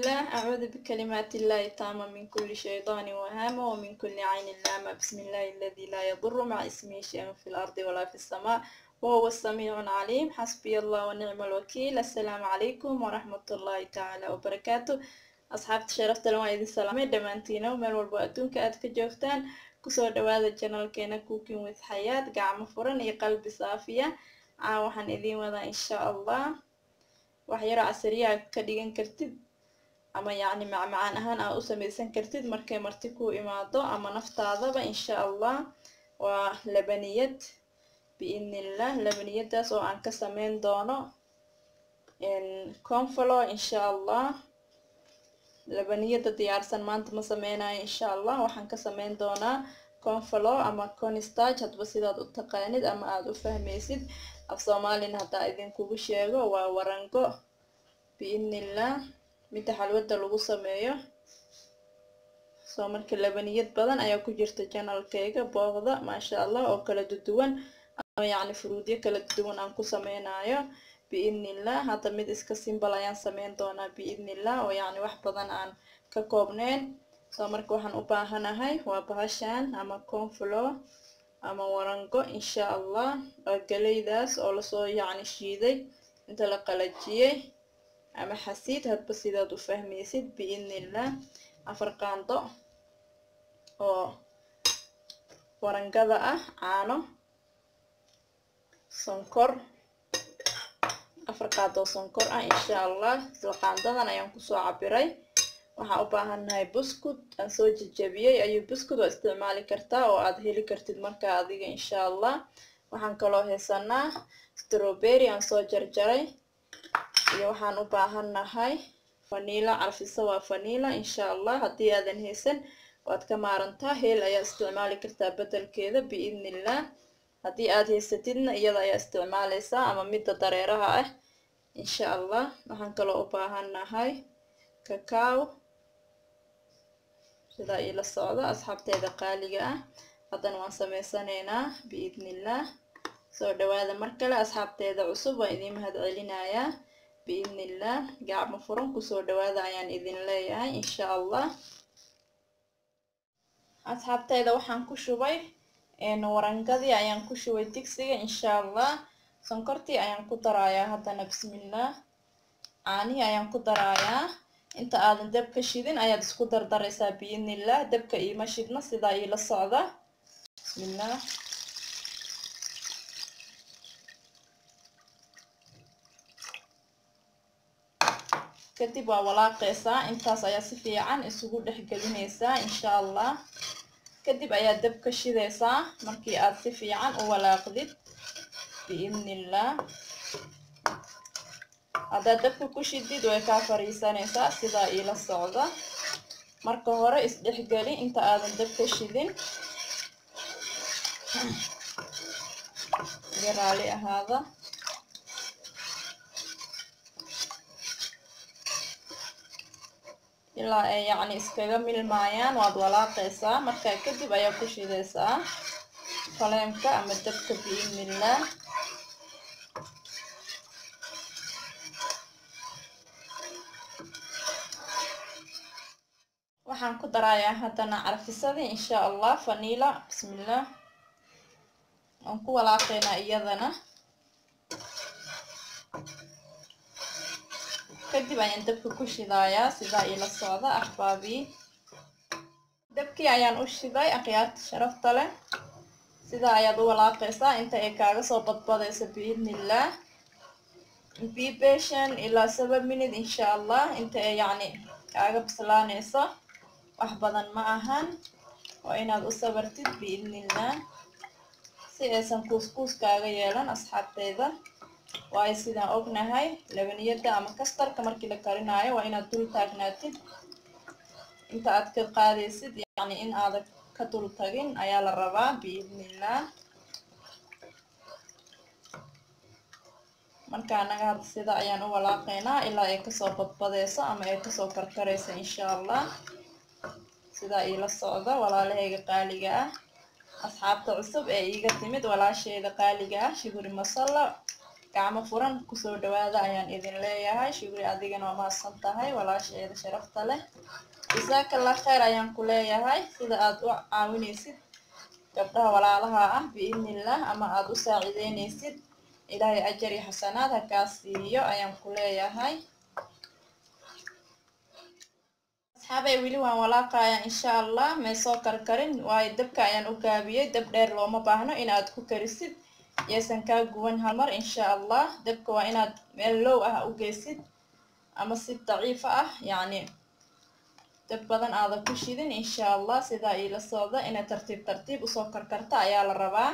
الله أعوذ بكلمات الله التامة من كل شيطان وهامة ومن كل عين لامة بسم الله الذي لا يضر مع اسمه شيء في الأرض ولا في السماء وهو السميع العليم حسبي الله ونعم الوكيل السلام عليكم ورحمة الله تعالى وبركاته أصحابتي شرفت لما إذن سلامي دمانتينا ومال والبو أدونك أدك جوفتان kusoo dhawaada janalkeena cooking with xayaad gacmo furan iyo qalbi saafiya caa waxaan idiin wadaa insha allah waxyaro casariyaa ka dhigan kartid ama yacni macmacaan ahaan aa u samaysan kartid markay marti ku imaado ama naftaadaba insha allah waa labaniyad biidnillah labaniyadaas oo aan ka sameyn doono confalo insha allah labaniyada diyaarsan maanta ma sameynayo insha allah waxaan ka sameyn doonaa confalo ama constarch hadba sidaad u taqaanid ama aada u fahmaysid af soomaalina haddaa idinkugu sheego waa warango biidnillah midda xalwada lagu sameeyo soo marka labaniyad badan ayaa ku jirta janalkeyga booqda maasha allah oo kala duduwan ama yacni furuudyo kala duduwan aan ku sameynayo biidnillah hadda mid iska simbal ayaan sameyn doonaa biidnillah oo yacni wax badan aan ka koobneyn soo marka waxaan u baahanahay waa bahashan ama conflo ama warango insha allah waa galeydaas oo lasoo yacni shiiday inta la qalajiyey ama xasiid hadba sidaad u fahmaysid biidnillah afar qaando oo warangada ah caano sonkor afar qaadoo sonkor ah insha allah isla qaandadan ayaan kusoo cabiray waxaan u baahannahay buskud aan soo jejabiyey ayuu buskud waa isticmaali kartaa oo aad heli kartid markaa adiga insha allah waxaan kaloo haysanaa strawberry aan soo jarjaray iyo waxaan u baahannahay vanila carfisa waa vanila insha allah haddii aadan haysan waad ka maarantaa heel ayaa isticmaali kartaa bedelkeeda biidnillah haddii aad haysatidna iyada ayaa isticmaaleysaa ama midda dareeraha ah insha allah waxaan kaloo u baahannahay cacao sidaa iila socda asxaabteeda qaaliga ah haddana waan sameysanaynaa biidnillah soo dhawaada mar kale asxaabteeda cusub waan idiin mahad celinayaa biidnillah gacmo furan kusoo dhawaada ayaan idin leeyahay insha allah asxaabteeda waxaan ku shubay warangadii ayaan ku shubay digsiga insha allah sonkortii ayaan ku darayaa haddana bismillah caanihii ayaan ku darayaa inta aadan dabka shidin ayaad isku dardaraysaa biidnillah dabka iima shidna sidaa iila socda bismillah kadib waa walaaqeysaa intaas ayaa si fiican isugu dhex gelinaysaa insha allah kadib ayaa dabka shidaysaa markii aad si fiican u walaaqdid biidnillah haddaad dabka ku shidid way kaa fariisanaysaa sidaa iila socda marka hore isdhexgeli inta aadan dabka shidin iga raali ahaada ilaa ay yacni iskaga milmaayaan waad walaaqaysaa markaa kadib ayaa ku shidaysaa faleemka ama dabka biidnillah waxaan ku darayaa haddana carfisadii insha allah vanila bismillah waan ku walaaqaynaa iyadana kadib ayaan dabka ku shidayaa sidaa iila socda axbaabii dabkii ayaan u shiday akhyaarta sharafta leh sidaa ayaad u walaaqaysaa inta ay kaaga soo badbadayso biidnillah be patient ilaa seven minute insha allah inta ay yacni kaaga bislaanayso wax badan ma ahan waa inaad u sabartid biidnillah si aysan kuuskuus kaaga yeelan asxaabteyda waayo sidaan ognahay labaniyada ama kastarka markii la karinaayo waa inaad dul taagnaatid inta aad ka qaadaysid yacni in aadan ka dul tagin ayaa la rabaa biidnillah marka anaga hadda sida ayaan u walaaqaynaa ilaa ay kasoo badbadeyso ama ay kasoo karkarayso insha allah sidaa iila socda walaalahayga qaaliga ah asxaabta cusub ee iiga timid walaasheyda qaaliga ah shuguri masalla gacmo furan kusoo dhawaada ayaan idin leeyahay shugri adigana waa mahadsan tahay walaasheeda sharafta leh jasaakallah kheyr ayaan ku leeyahay sida aad u caawinaysid gabdhaha walaalaha ah biidnillah ama aada u saacideynaysid ilaahay ajar iyo xasanaad ha kaa siiyo ayaan ku leeyahay asxaabay weli waan walaaqaya insha allah may soo karkarin waayo dabka ayaan u gaabiyey dab dheer looma baahno inaad ku karisid yaysan kaa guwan halmar insha allah dabka waa inaad meel low ah u geysid ama si daciifa ah yacni dab badan aada ku shidin insha allah sidaa iila socda inay tartiib tartiib usoo karkarta ayaa la rabaa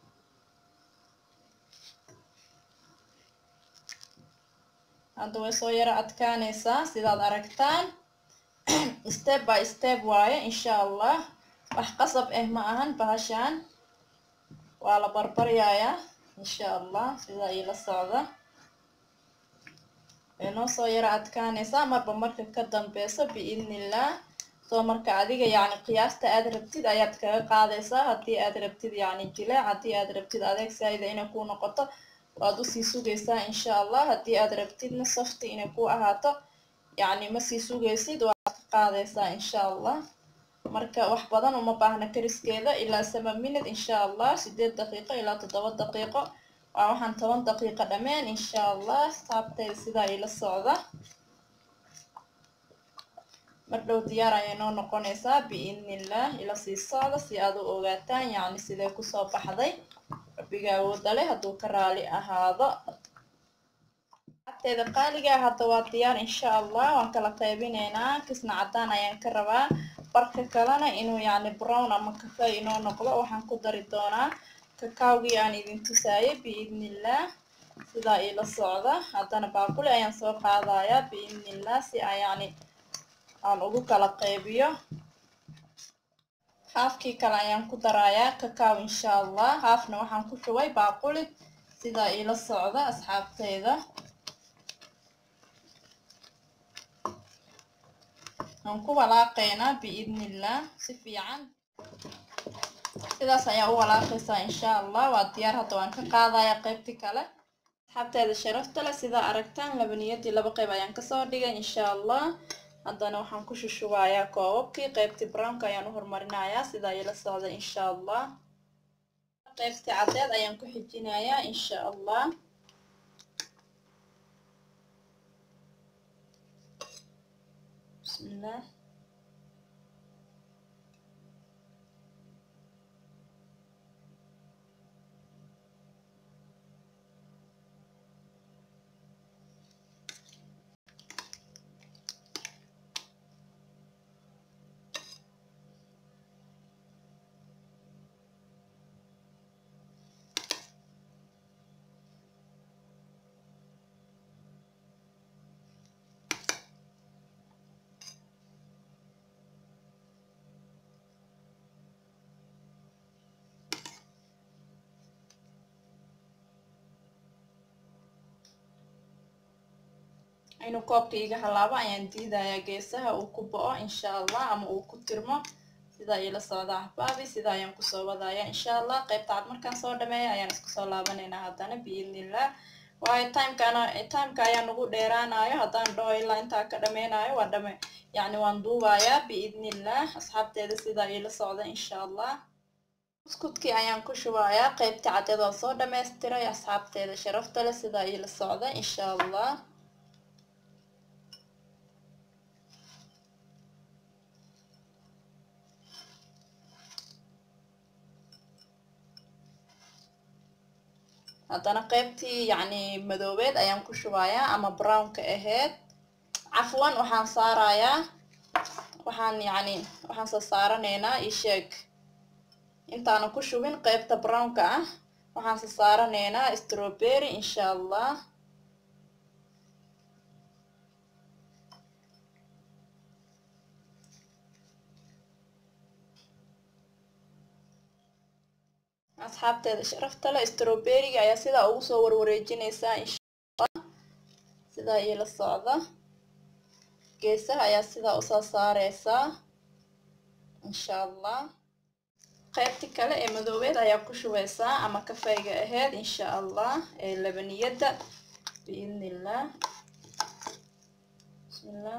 hadda way soo yaro adkaanaysaa sidaad aragtaan step by step waaye insha allah wax qasab ah ma ahan bahashaan waa la barbaryayaa insha allah sidaa iila socda way noo soo yaro adkaanaysaa marba marka ka dambeyso biidnillah soo marka adiga yacni qiyaasta aad rabtid ayaad kaga qaadaysaa haddii aad rabtid yacni jileec haddii aad rabtid adeeg saayida inay kuu noqoto waad usii sugaysaa insha allah haddii aad rabtidna safti inay ku ahaato yacni ma sii sugaysid waad ka qaadaysaa insha allah marka wax badan uma baahna kariskeeda ilaa seven minute insha allah sideed daqiiqo ilaa toddoba daqiiqo waa waxaan toban daqiiqo dhameen insha allah saabtayda sidaa ila socda mar dhow diyaar ayay noo noqonaysaa biidnillah ila sii socda si aad u ogaataan yacni sidee kusoo baxday rabbiga awooda leh hadduu ka raali ahaado abteeda qaaligaa hadda waa diyaar insha allah waan kala qaybinaynaa kisna caddaan ayaan ka rabaa barka kalena inuu yacni brown ama kafey inoo noqdo waxaan ku dari doonaa kakaawgii aan idin tusaayay biidnillah sidaa iila socda haddana baaquli ayaan soo qaadayaa biidnillah si aan yacni aan ugu kala qaybiyo haafkii kale ayaan ku darayaa kakaaw insha allah haafna waxaan ku shubay baaquli sidaa iila socda asxaabteyda waan ku walaaqaynaa biidnillah si fiican sidaas ayaa u walaaqaysaa insha allah waa diyaar hadda waan ka qaadayaa qaybtii kale asxaabteeda sharafta leh sidaa aragtaan labaniyadii laba qayb ayaan kasoo dhigay insha allah haddana waxaan ku shushubayaa koobabkii qaybtii brownka ayaan u horumarinayaa sidaa ila socda insha allah qaybtii caddeed ayaan ku xijinayaa insha allah bismillah inuu koobka iga halaabo ayaan diidayaa geesaha uu ku bo-o insha allah ama uu ku tirmo sidaa iila socda axbaabi sidaa ayaan kusoo wadaya insha allah qaybta cad markaan soo dhameeya ayaan isku soo laabanaynaa haddana biidnillah waayo timekana timeka ayaa nagu dheeraanayo haddaan dhaho ilaa intaa ka dhameynayo waa dhame yacni waan duubayaa biidnillah asxaabteeda sidaa iila socda insha allah buskudkii ayaan ku shubayaa qaybtii caddeed waa soo dhammaystiray asxaabteeda sharafta leh sidaa iila socda insha allah haddana qaybtii yacni madoobeed ayaan ku shubayaa ama brownka ahayd cafwan waxaan saarayaa waxaan yacni waxaan soo saaranaynaa isheeg intaana ku shubin qaybta brownka ah waxaan soo saaranaynaa strawberry insha allah asxaabteeda sharafta leh strawberryga ayaa sidaa ugu soo warwareejinaysaa insha allah sidaa iila socda geesaha ayaa sidaa usoo saareysaa insha allah qaybti kale ee madoobeed ayaa ku shubeysaa ama kafayga aheyd insha allah ee labaniyadda biidni illah bismillah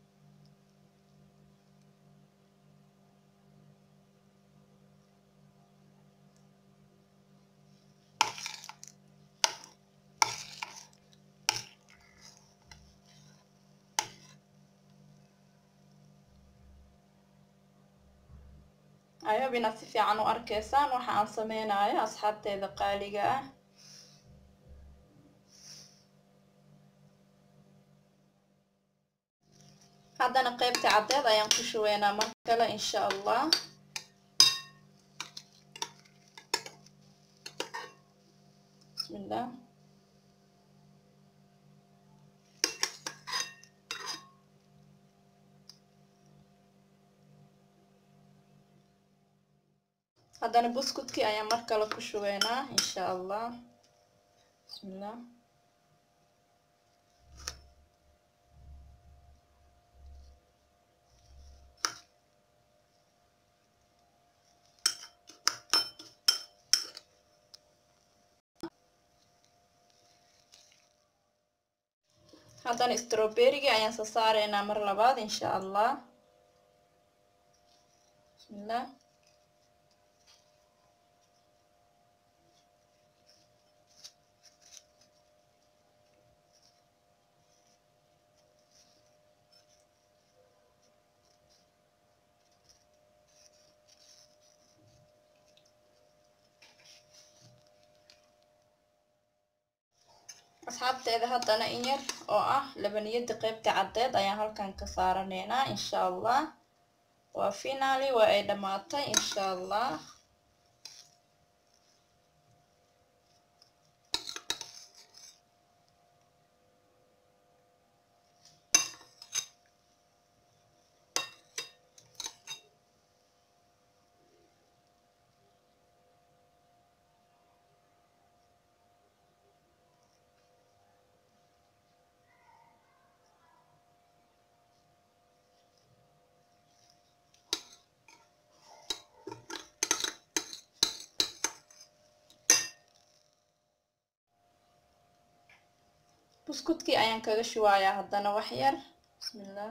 ayaab inaad si fiican u arkaysaan waxa aan sameynayo asxaabteeda qaaliga ah haddana qeybta caddeed ayaan ku shubeynaa mar kale insha allah bismillah haddana buskudkii ayaan mar kale ku shubeynaa insha allah bismillah haddana strawberryga ayaan soo saareynaa mar labaad insha allah bismillah asxaabteeda haddana in yar oo ah labaniyada qeybta caddeed ayaan halkan ka saaraneynaa insha allah waa finaali waa ay dhammaatay insha allah buskudkii ayaan kaga shubayaa haddana wax yar bismillah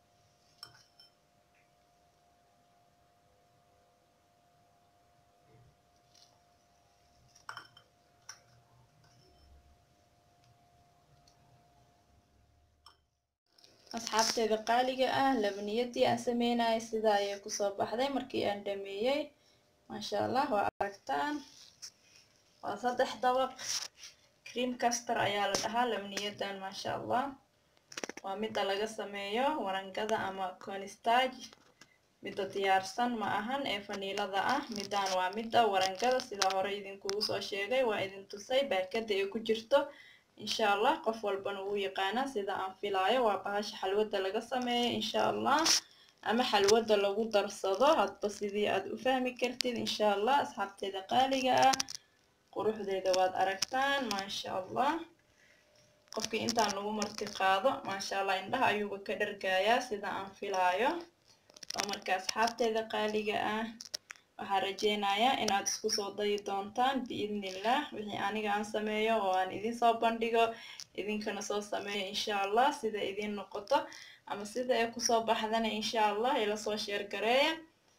asxaabteeda qaaliga ah labaniyadii aan sameynayay sidaa ayay kusoo baxday markii aan dhameeyey maasha allah waa aragtaan waa saddex dabaq cream caster ayaa la dhahaa labniyadan maasha allah waa midda laga sameeyo warangada ama conistage midda diyaarsan ma ahan ee faniilada ah middan waa midda warangada sidaa hore idinkugu soo sheegay waa idin tusay baakada ay ku jirto insha allah qof walbana wuu yaqaanaa sida aan filaayo waa bahasha xalwada laga sameeyo insha allah ama xalwada lagu darsado hadba sidii aad u fahmi kartid insha allah asxaabteeda qaaliga ah quruxdeeda waad aragtaan maasha allah qofkii intaan lagu marti qaado maasha allah indhaha ayuuba ka dhargayaa sida aan filaayo oo marka asxaabteeda qaaliga ah waxaan rajeynayaa inaad isku soo dayi doontaan biidnillah wixii aniga aan sameeyo oo aan idin soo bandhigo idinkana soo sameeyo insha allah sida idin noqoto ama sida ay kusoo baxdana insha allah ila soo sheergareeya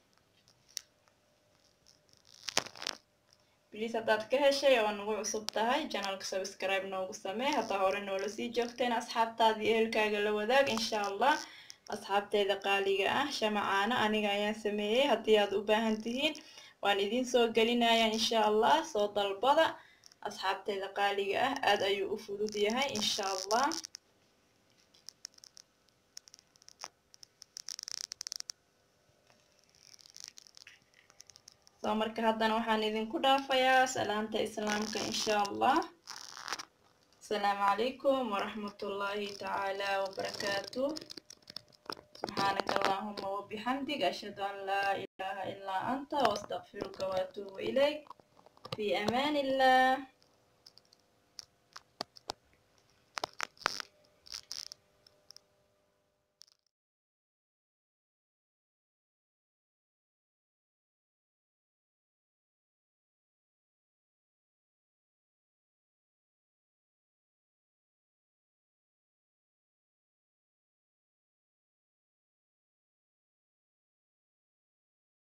bliis haddaad ka heshay oo nagu cusub tahay janalka subscribe noogu samee haddaa hore noola sii joogteen asxaabtaada iyo ehelkaaga la wadaag insha allah asxaabteeda qaaliga ah shamacaana aniga ayaan sameeyey haddii aad u baahan tihiin waan idin soo gelinaya insha allah soo dalbada asxaabteeda qaaliga ah aad ayuu u fudud yahay insha allah soo marka haddana waxaan idinku dhaafayaa salaamta islaamka insha allah asalaamu calaykum waraxmatullaahi tacaala wabarakaatu subxaanaka allahuma wabixamdig ashhadu an laa ilaaha ilaa anta waastaqfiruka waatuubu ilayk fi amaan illah